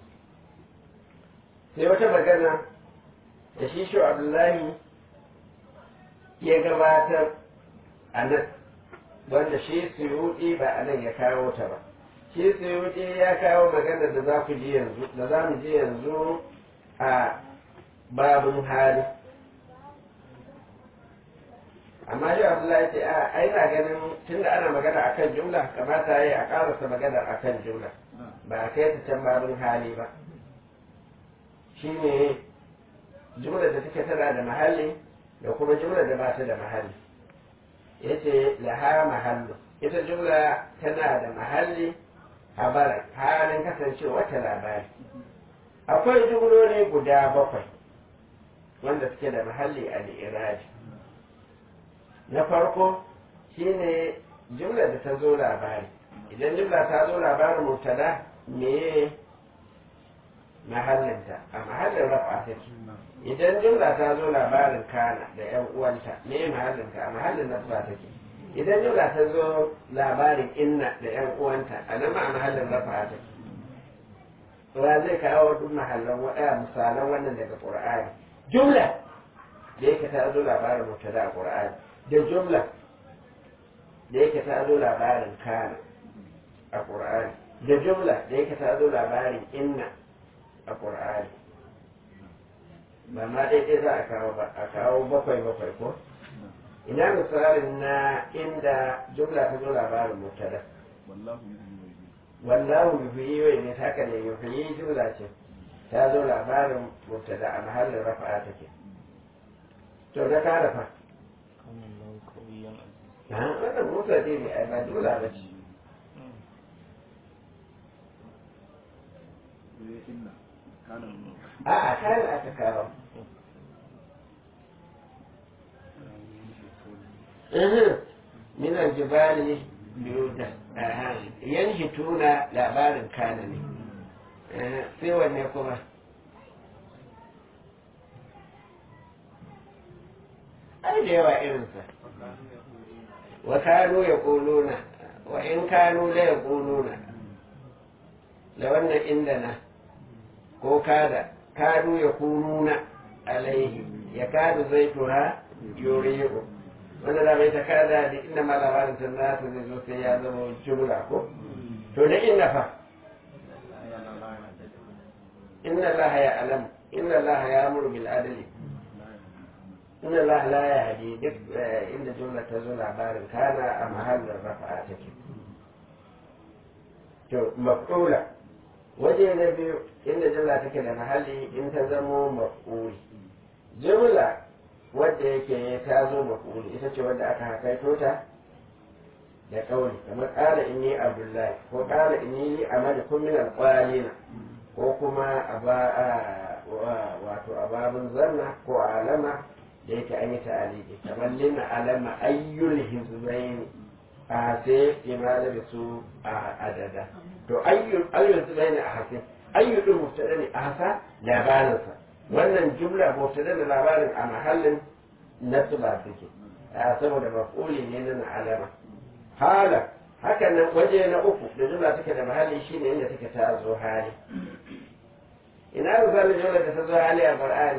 sai wata magana da shi shi abdullahi ya gabatar a nan wanda shi suyuɗi ba a nan ya kawo ta ba shi suyuɗi ya kawo magana da za ku ji yanzu da za mu ji yanzu a babin hali amma shi abdullahi ce a ai na ganin tun da ana magana akan jumla kamata yi a karasa magana akan jumla ba a kai ta can babin hali ba shine jumla da take tana da mahalli da kuma jumla da ba ta da mahalli yace laha mahallu ita jumla tana da mahalli habara halin kasancewa ta labari akwai jumloli guda bakwai wanda suke da mahalli a iraji na farko shine jumla da ta zo labari idan jumla ta zo labarin mubtada me mahallinta a mahallin rafa take idan jumla ta zo labarin kana da yan uwanta me mahallinta a mahallin nasba take idan jumla ta zo labarin inna da yan uwanta a nan ma a mahallin rafa take wa zai kawo duk mahallan waɗaya misalan wannan daga qur'ani jumla da yake ta zo labarin mubtada a qur'ani da jumla da yake ta zo labarin kana a ƙur'ani da jumla da yake ta zo labarin inna a ƙur'ani ba ma daidai za a kawo ba a kawo bakwai bakwai ko ina misalin na inda jumla ta zo labarin mutada wallahu yuhyi wa ne haka ne yuhyi jumla ce ta zo labarin mutada a mahallin rafa'a take to da ka rafa wannan motsa dai ne ai ba dole ba ce a a kayan aka kawo min aljibali biyuda yanhituna labarin kana ne sai wanne kuma ai da yawa irinsa وكانوا يقولون وإن كانوا لا يقولون لو أن عندنا ko kada kadu ya kununa alaihi ya kadu zaituha yuriyu wanda da bai ta kada da inda ma labarin ta nasa zai zo sai ya zama jumla ko to da inna fa inna allaha ya alam inna allaha ya amuru bil adli inna Allah la ya hadi duk inda jumla ta zo labarin kana a mahallin rafa'a take to maf'ula waje na biyu inda jumla take da mahalli in ta zamo maf'uli jumla wadda yake ta zo maf'uli ita ce wadda aka hakaito ta da kauli kamar qala inni abdullahi ko qala inni li amalikum min alqalina ko kuma aba wato ababun zanna ko alama da yake an yi ta'aliki kamar lina alama ayyul hizbain a sai imala da su a adada to ayyul ayyul hizbain a hasi ayyul din mubtada ne a hasa labarinsa wannan jumla mubtada da labarin a mahallin nasba suke saboda maf'uli ne na alama hala haka nan waje na uku da jumla take da mahalli shine inda take ta zo hali ina misalin jumla da ta zo hali a qur'ani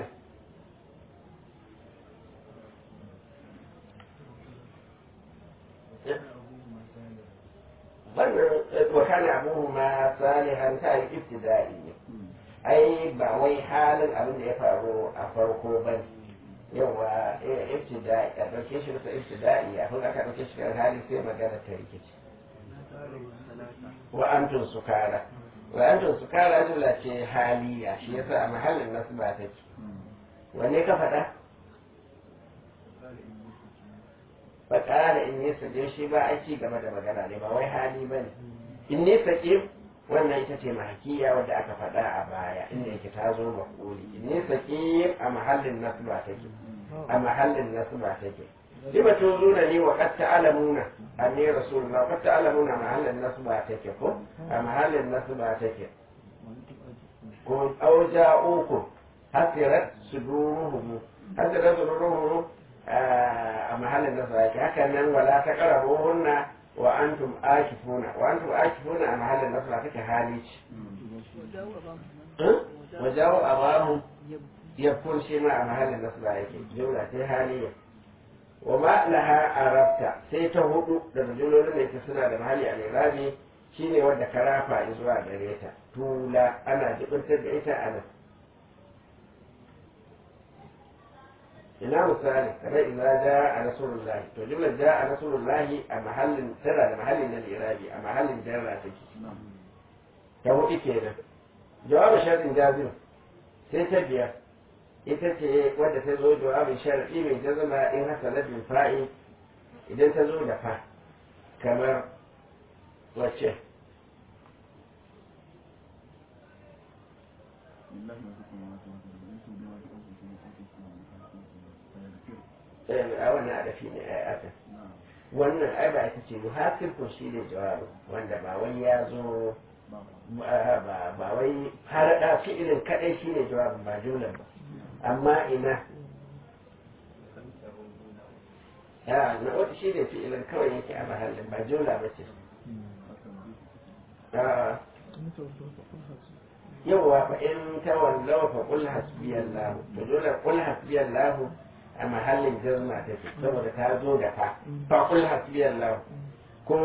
wannan wa kana abuhu ma salihan ta yi ibtida'i ne ai ba wai halin abin da ya faru a farko ba ne yawa ibtida'i a ɗauke shi bisa ibtida'i a kun aka ɗauke shi kan hali sai magana ta rikici wa antum sukara wa antum sukara jumla ce haliya shi yasa a mahallin nasu ba take wanne ka faɗa ba ƙara in yi saje shi ba a ci gaba da magana ne ba wai hali ba ne in ne sake wannan ita ce mahakiya wadda aka faɗa a baya inda yake ta zo maƙuli in ne sake a mahallin nasba take a mahallin nasba take lima tuzuna ni wa qad ta'lamuna anni rasulullah wa qad ta'lamuna mahallin nasba take ko a mahallin nasba take ko auja'ukum hasirat suduruhum hasirat suduruhum a mahallin nasba take haka nan wala taqrabuhunna wa antum akifuna wa antum akifuna a mahallin nasba take hali ce wajawo abamu yakun shi ma a mahallin nasba yake jumla ta haliya wa ma laha arabta sai ta hudu daga jumlolin da yake suna da mahalli a lirabi shine wanda ka rafa zuwa gare ta tula ana jibintar da ita a nan ina misali kamar idza jaa rasulullah to jumlar jaa rasulullah a mahallin tana da mahallin na lirabi a mahallin jarra take ta hudu kenan jawabin shartin jazim sai ta biyar ita ce wadda ta zo jawabin sharadi mai jazama in hasala bil fa'i idan ta zo da fa kamar wacce a wannan adafi ne ai aka wannan ai ba ita ce muhasir ko shi ne jawabin wanda ba wai ya zo ba wai har da fi'ilin kadai shi ne jawabin ba jumlan ba amma ina ya na wata shi ne fi'ilin kawai yake a mahallin ba jumla ba ce yawwa fa in tawallaw fa qul hasbiyallahu to dole qul hasbiyallahu a mahallin jazma take saboda ta zo da fa fa qul hasbiyallahu ko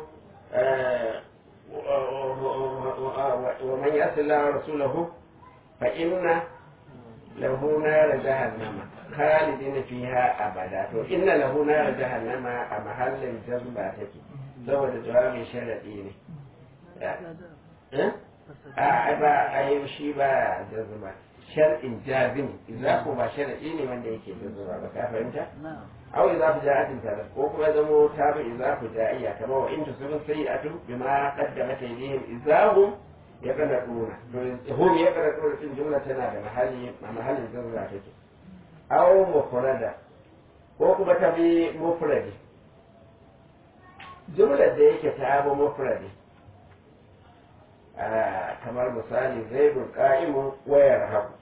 wa man yasi Allah rasulahu fa inna lahu nar jahannama khalidin fiha abada to inna lahu nar jahannama a mahallin jazma take saboda jawabin sharadi ne a ba a yi shi ba jazma shar'in jazim idza ko ba shar'i ne wanda yake jazma ba ka fahimta aw idza ku ja'atin talab ko kuma zamo ta bi idza ku ja'iya kamar wa in tusibu sayi'atu bima qaddamat aydihim idza hum yaqnatuna to hum yaqnatuna din jumla tana da mahalli a mahallin jazma take aw mufrada ko kuma ta bi mufradi jumlar da yake ta bi mufradi kamar misali zaidun ka'imun wayar haku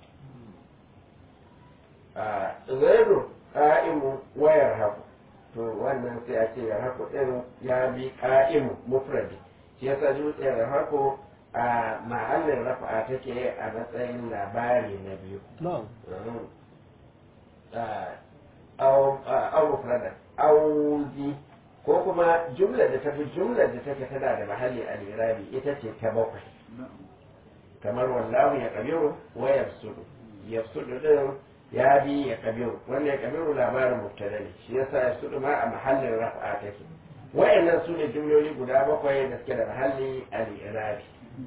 zaidun ka'imun wayar haku to wannan sai a ce yar haku din ya bi ka'imu mufradi shi yasa dutsen yar haku a mahallin rafa'a take a matsayin labari na biyu au mufrada auzi ko kuma jumlar da ta fi jumlar da take tana da mahalli a lirabi ita ce ta bakwai kamar wallahu ya kabiru wa yafsudu yafsudu din ya bi ya kabiru wanda ya kabiru labarin mubtada ne shi yasa yafsudu ma a mahallin raf'a take wayannan su ne jumloli guda bakwai da suke da mahalli a lirabi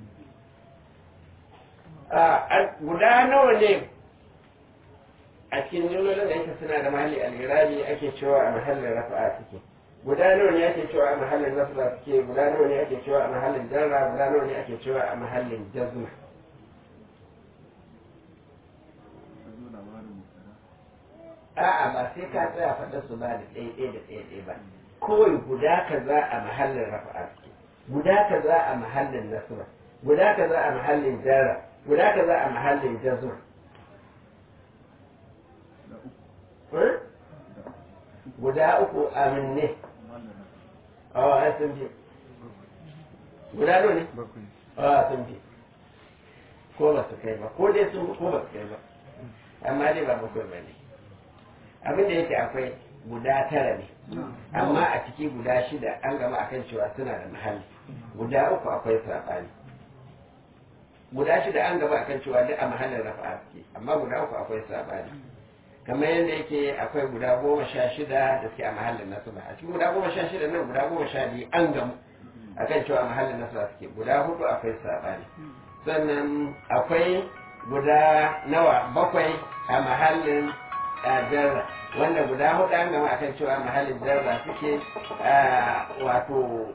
guda nawa ne a cikin jumlolin da yake suna da mahalli a lirabi ake cewa a mahallin raf'a suke guda nawa ne ake cewa a mahallin nasra suke guda nawa ne ake cewa a mahallin jarra guda nawa ne ake cewa a mahallin jazma a'a ba sai ka tsaya faɗa su ba da ɗaya ɗaya da ɗaya ɗaya ba kawai guda kaza a mahallin rafa'a suke guda kaza a mahallin nasra guda kaza a mahallin jarra guda kaza a mahallin jazma Eh? guda uku a minne a ai sun fi guda nawa ne a sun fi ko ba su kai ba ko dai sun ko ba su kai ba amma dai ba bakwai ba ne abin da yake akwai guda tara ne amma a ciki guda shida an gama akan cewa suna da mahalli guda uku akwai saɓani guda shida an gama akan cewa duk a mahallin rafa'a suke amma guda uku akwai saɓani kamar yadda yake akwai guda goma sha shida da suke a mahallin nasuba a cikin guda goma sha shida nan guda goma sha biyu an gamu akan cewa a mahallin nasuba suke guda hudu akwai saɓani sannan akwai guda nawa bakwai a mahallin jarra wanda guda hudu an gama akan cewa mahallin jarra suke wato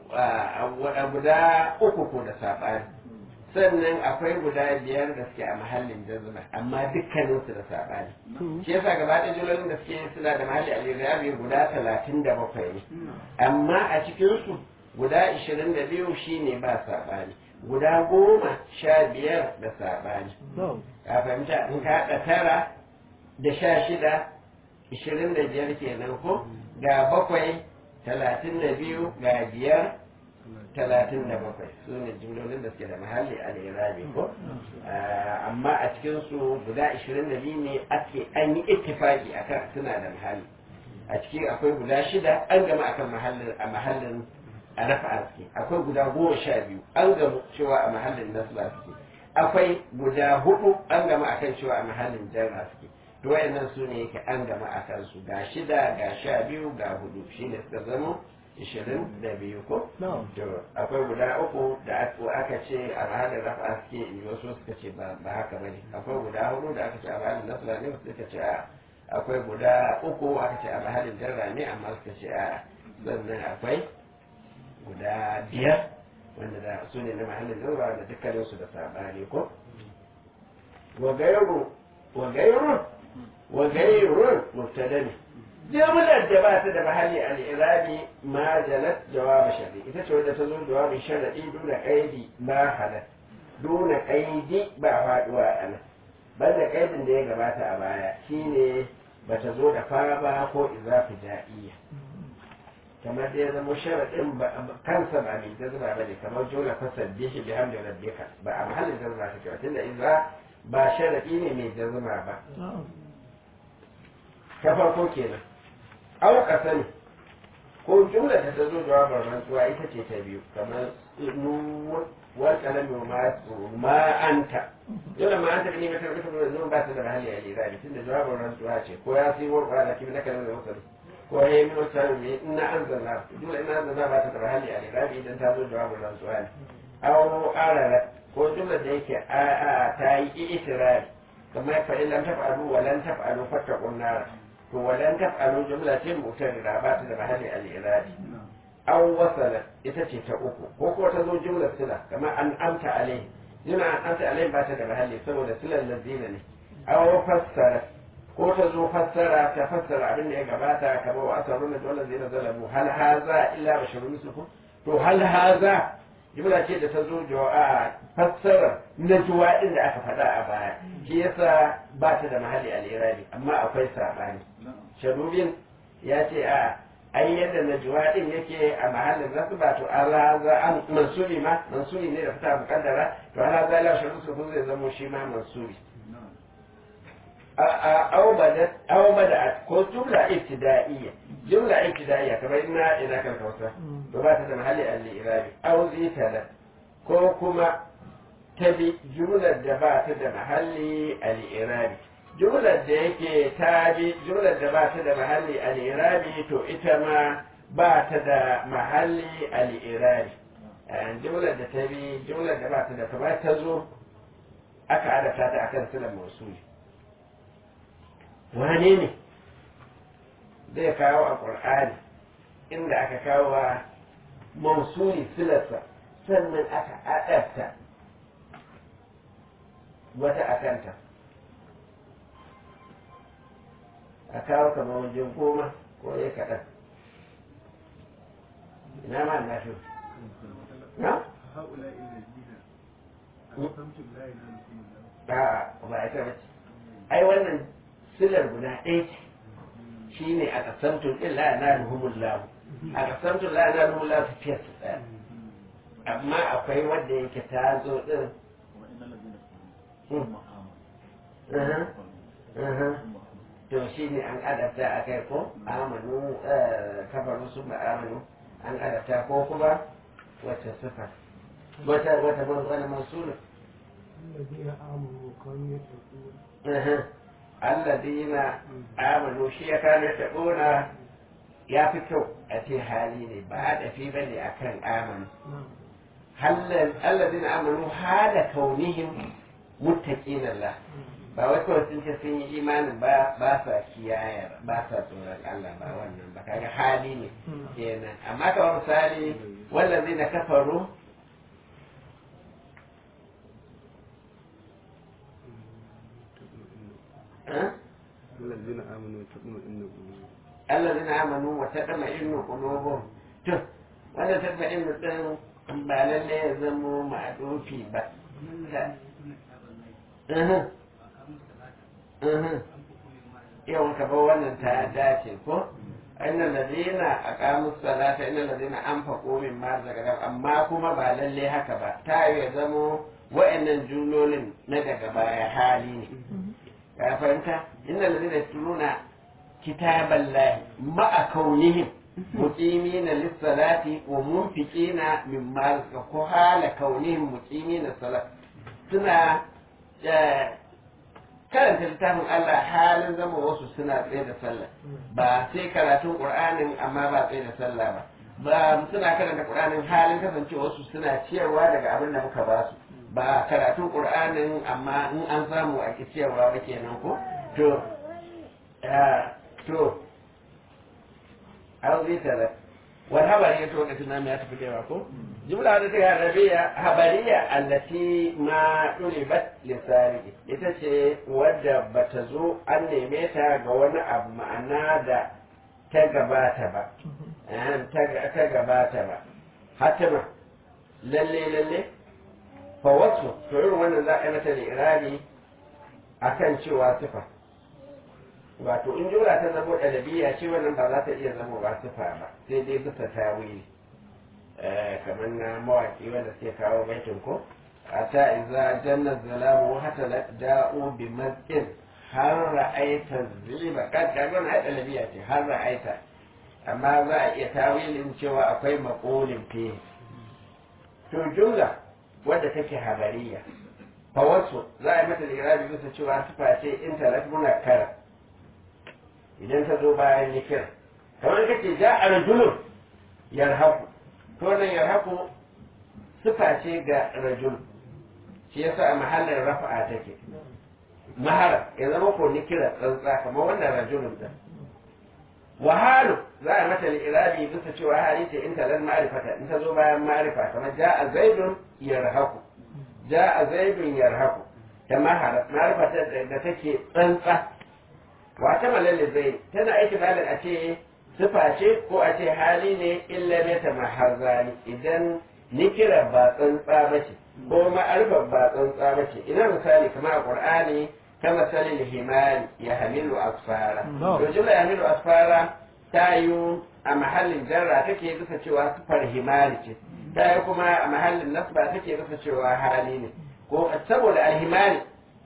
guda uku ko da saɓani sannan akwai guda biyar da suke a mahallin jazma amma dukkaninsu da saɓani shi yasa gaba da jilolin da suke suna da mahalli a lirabi guda talatin da bakwai ne amma a cikinsu guda ishirin da biyu shine ba saɓani guda goma sha biyar da saɓani a fahimta in ka haɗa tara da sha shida ishirin da biyar kenan ko ga bakwai talatin da biyu ga biyar talatin da bakwai su ne jimlolin da suke da mahalli a lirabi ko amma a cikinsu guda ishirin da biyu ne ake an yi ittifaki akan suna da mahalli a ciki akwai guda shida an gama akan mahallin a mahallin a rafa arziki akwai guda goma sha biyu an gamu cewa a mahallin nasla suke akwai guda hudu an gama akan cewa a mahallin jarra suke to wayannan su ne yake an gama a kansu ga shida ga sha biyu ga hudu shine suka zama ishirin da biyu ko to akwai guda uku da aka ce a mahallin rafa suke in wasu suka ce ba haka bane akwai guda hudu da aka ce a mahallin nasla ne suka ce a akwai guda uku aka ce a mahallin jarra ne amma suka ce a sannan akwai guda biyar wanda da su ne na mahallin jarra da dukkaninsu da sabani ko wa gairu wa gairu wa gairun mubtada ne jumlar da ba ta da mahalli al-irabi ma jalat jawab shar'i ita ce wanda ta zo jawabin shar'i duna qaidi ma halat duna qaidi ba faduwa ana banda qaidin da ya gabata a baya shine bata zo da fa ba ko izafi ja'iyya kamar da ya zama sharaɗin kansa ba mai jazma ba ne kamar jumla fasar bishi bi hamdi rabbika ba a mahallin jazma take ba tunda iza ba sharaɗi ne mai jazma ba ta farko kenan au kasani ko jumla ta zo jawabin rantsuwa ita ce ta biyu kamar wa kalami ma ma anta jumla ma anta ne mata rubuta da zuwa ba ta da mahalli a lira tunda jawabin rantsuwa ce ko ya sai wa da kimi na kalmar wasali ko ya yi min wasu ne ina an zanna jumla ina an zanna ba ta da mahalli a lira idan ta zo jawabin rantsuwa ne au arara ko jumla da yake a a ta yi itirari kamar fa in lam taf'alu wa lan taf'alu fattaqun nar to wa lan taf'alu jumla ce mutarira ba ta da mahalli al-iradi aw wasala ita ce ta uku ko ko ta zo jumla sila kamar an amta alai jumla an amta alai ba ta da mahalli saboda silan lazina ne aw fassara ko ta zo fassara ta fassara abin da ya gabata kamar wa asarun da dole zai zalamu hal haza illa basharun mislukum to hal haza jumla ce da ta zo a fassara na juwa din da aka faɗa a baya shi yasa ba ta da mahalli al-irabi amma akwai sabani sharubin ya ce a ai yadda na juwa din yake a mahallin rasu ba to ala za an mansuri ma mansuri ne da fita mukaddara to ala za la sharu su zai zamo shi ma mansuri aw bada ko jumla ibtida'iyya jumla ibtida'iyya kamar ina ina kan kausa to ba ta da mahalli al-irabi aw zitala ko kuma ta bi jumlar da ba ta da mahalli al-irabi jumlar da yake ta bi jumlar da ba ta da mahalli al-irabi to ita ma ba ta da mahalli al-irabi jumlar da ta bi jumlar da ba ta da kamar ta zo aka adata ta akan silan mausuli wane ne zai kawo a ƙur'ani inda aka kawo wa mausuli silarsa sannan aka adabta wata akanta a kawo kamar wajen goma ko ya kaɗan ina ma na fi na? هؤلاء الذين أقسمتم لا ينالكم الله a'a ba ita bace ai wannan silar guda ɗaya ce shine a kasamtun illa na ruhumullahu a kasamtun la na ruhumullahu su fiye su ɗaya amma akwai wanda yake ta zo ɗin Mhm. Mhm. to shi ne an adabta a kai ko amanu kafaru sun ba amanu an adabta ko kuma wata sifa wata wata wani mansuna الذين آمنوا وكانوا يتقون alladina amanu shi ya kano taɓona ya fi kyau a ce hali ne ba a dafi ba ne a kan amanu نعم alladina amanu hala kaunihim muttaqin Allah ba wai kawai sun ce sun yi imanin ba ba sa kiyaye ba sa tsoron Allah ba wannan ba kaga hali ne kenan amma kamar misali wallazina kafaru eh? الذين آمنوا وتطمئن قلوبهم الذين آمنوا وتطمئن قلوبهم to wanda tatma'in din ba lalle ya zamo ma'adofi ba Mhm. Mhm. yawan ka ba wannan ta dace ko innal ladina aqamu salata innal ladina anfaqu mimma zakara amma kuma ba lalle haka ba ta yi ya zamo wa'annan jumlolin na daga baya hali ne ka fahimta innal ladina yatluna kitaballahi ma'a kaunihim muqimina lis-salati wa munfiqina mimma ko hala kaunihim muqimina salat suna eh, karanta littafin Allah halin zama wasu suna tsaye da sallah ba sai karatun Qur'anin amma ba tsaye da sallah ba ba suna karanta Qur'anin halin kasancewa wasu suna ciyarwa daga abin da muka ba su ba karatun Qur'anin amma in an samu a ki ciyarwa ba kenan ko to ah, to an zai tare wani habari ya to lokacin namu ya tafi da yawa ko jumla da ta arabiya habariya allati ma ɗuribat lisani ita ce wadda bata zo an neme ta ga wani abu ma'ana da ta gabata ba eh, ta ta gabata ba hatima lalle lalle fa wasu to irin wannan za a yi mata li'irabi akan cewa sifa wato in jumla ta zamo ɗalabiya ce wannan ba za ta iya zama ba sifa ba sai dai bisa tawili Eh, kamar na mawaƙi wanda suke kawo baitin ko a ta iza janna zalamu hata da'u bi maskin har ra'aita ziba kan kaga na ɗalabiya ce har ra'aita amma za a iya tawilin cewa akwai maƙolin fi to jumla wadda take habariya fa wasu za a yi mata lirabi bisa cewa sifa ce in talat muna kara idan ta zo bayan ya kira kamar kace ja a rajulun yarhaku to nan yarhaku sifa ce ga rajul shi yasa a mahallin rafa'a take mahara ya zama ko ni kira tsantsa kamar wannan rajulun din wahalu za a mata irabi bisa cewa hali ce in talar ma'rifata in ta zo bayan ma'rifa kamar ja'a zaidun yarhaku ja'a zaidun yarhaku ta mahara ma'rifata da take tsantsa wata malalle zai tana aiki balin a ce sifa ce ko a ce hali ne illa ne ta maharzani idan nikira ba tsantsa ba ce ko ma'arfa ba tsantsa ba ce ina misali kamar a qur'ani kama salil himari ya hamilu asfara to jumla ya hamilu asfara ta yi a mahallin jarra take bisa cewa sifar himari ce ta yi kuma a mahallin nasba take bisa cewa hali ne ko saboda alhimari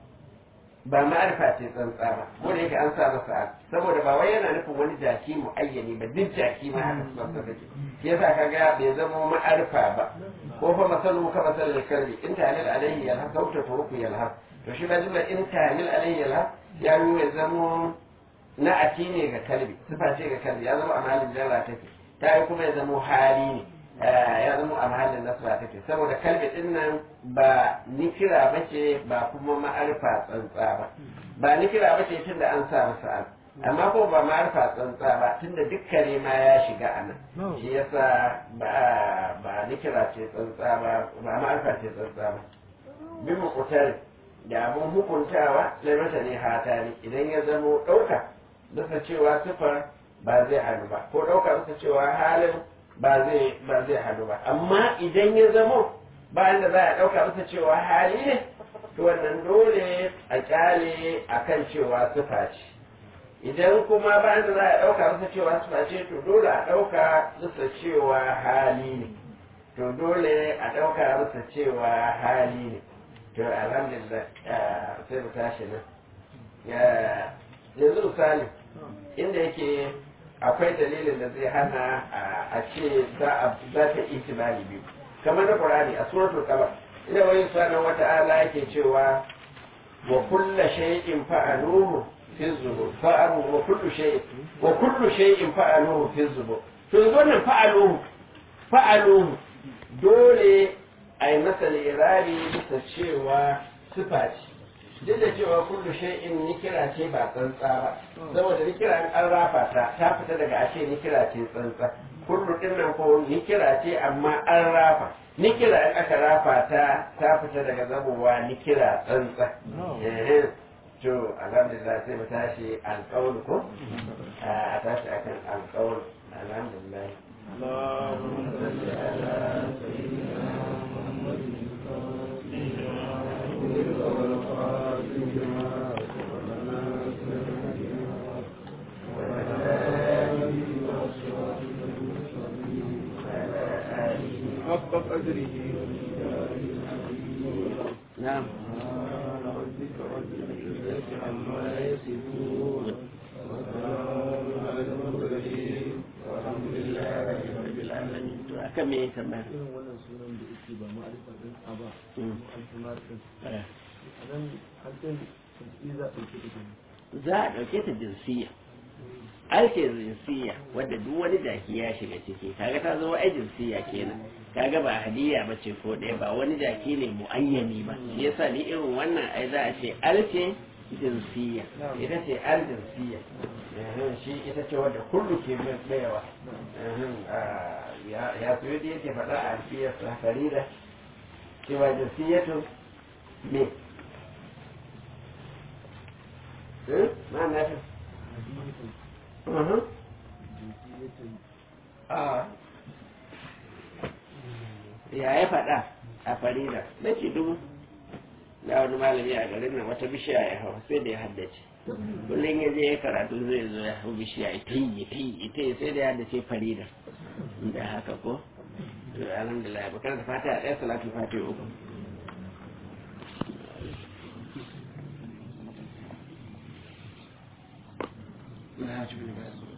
ba ma'arifa ce tsantsa ba ko da yake an sa masa al saboda ba wai yana nufin wani jaki muayyani ba duk jaki ma haka su tsantsa take shi yasa kaga bai zama ma'arifa ba ko fa masalu ka masal kalbi in ta'lil alaihi yalha sauta turuku yalha to shi ba jumla in ta'lil alaihi yalha ya yi ya zama na'ati ne ga kalbi sifa ce ga kalbi ya zama a mahallin jarra take ta yi kuma ya zama hali ne ya zama a mahallin nasra take saboda kalbi din nan ba nikira ba ce ba kuma ma'arifa tsantsa ba ba nikira ba ce tunda an sa masa al amma ko ba ma'arfa tsantsa ba tunda duk kare ma ya shiga a nan shi yasa ba ba nikira ce tsantsa ba ba ma'arfa ce tsantsa ba bin mukutar da abun hukuntawa na mata ne hata ne idan ya zamo ɗauka bisa cewa sifar ba zai hannu ba ko ɗauka bisa cewa halin ba zai ba zai hannu ba amma idan ya zamo bayan da za a ɗauka bisa cewa hali ne to wannan dole a kyale akan cewa sifa ce idan kuma bayan da za a ɗauka bisa cewa sifa ce to dole a ɗauka bisa cewa hali ne to dole a ɗauka bisa cewa hali ne to alhamdulillah sai mu tashi nan yanzu misali inda yake akwai dalilin da zai hana a ce za ta itibari biyu kamar na qur'ani a suratul qamar ina wani sanan wata ala yake cewa wa kullu shay'in fa'aluhu fi zubur fa'alu wa kullu shay'in wa kullu shay'in fa'aluhu fi zubur to yanzu wannan fa'aluhu fa'aluhu dole a yi masa lirari bisa cewa sifa ce duk da cewa kullu shay'in nikira ce ba tsantsa ba saboda nikira an rafa ta ta fita daga ashe nikira ce tsantsa kullu din nan ko nikira ce amma an rafa nikira in aka rafa ta ta fita daga zabowa nikira tsantsa to alhamdulillah sai mu tashi alƙawul ko a tashi akan alƙawul alhamdulillah اللهم صل على سيدنا حق قدره نعم ربك رب العزة عما يصفون وسلام على المرسلين والحمد لله رب العالمين akan me ya tambaya irin wannan sunan da yake ba ma'arifa din a ba alfumar din a nan hakan tafi za a ɗauke da gani za a ɗauke ta jinsiya ake jinsiya wadda duk wani jaki ya shiga ciki kaga ta zama ai jinsiya kenan kaga ba hadiya ba ce ko ɗaya ba wani jaki ne muayyani ba shi yasa ni irin wannan ai za a ce alce jinsiya ita ce al jinsiya shi ita ce wadda kullu ke bayawa ya su yadda yake faɗa a alfiyar farida cewa jinsiyatu me ma na fi ya ya faɗa a farida na ce dubu da wani malami a garin nan wata bishiya ya hau sai da ya haddace kullum ya je ya karatu zai zo ya hau bishiya ita yi ita yi ita yi sai da ya haddace farida da haka ko to alhamdulillah bakar da fata a ɗaya salatu fati uku Nah, cuma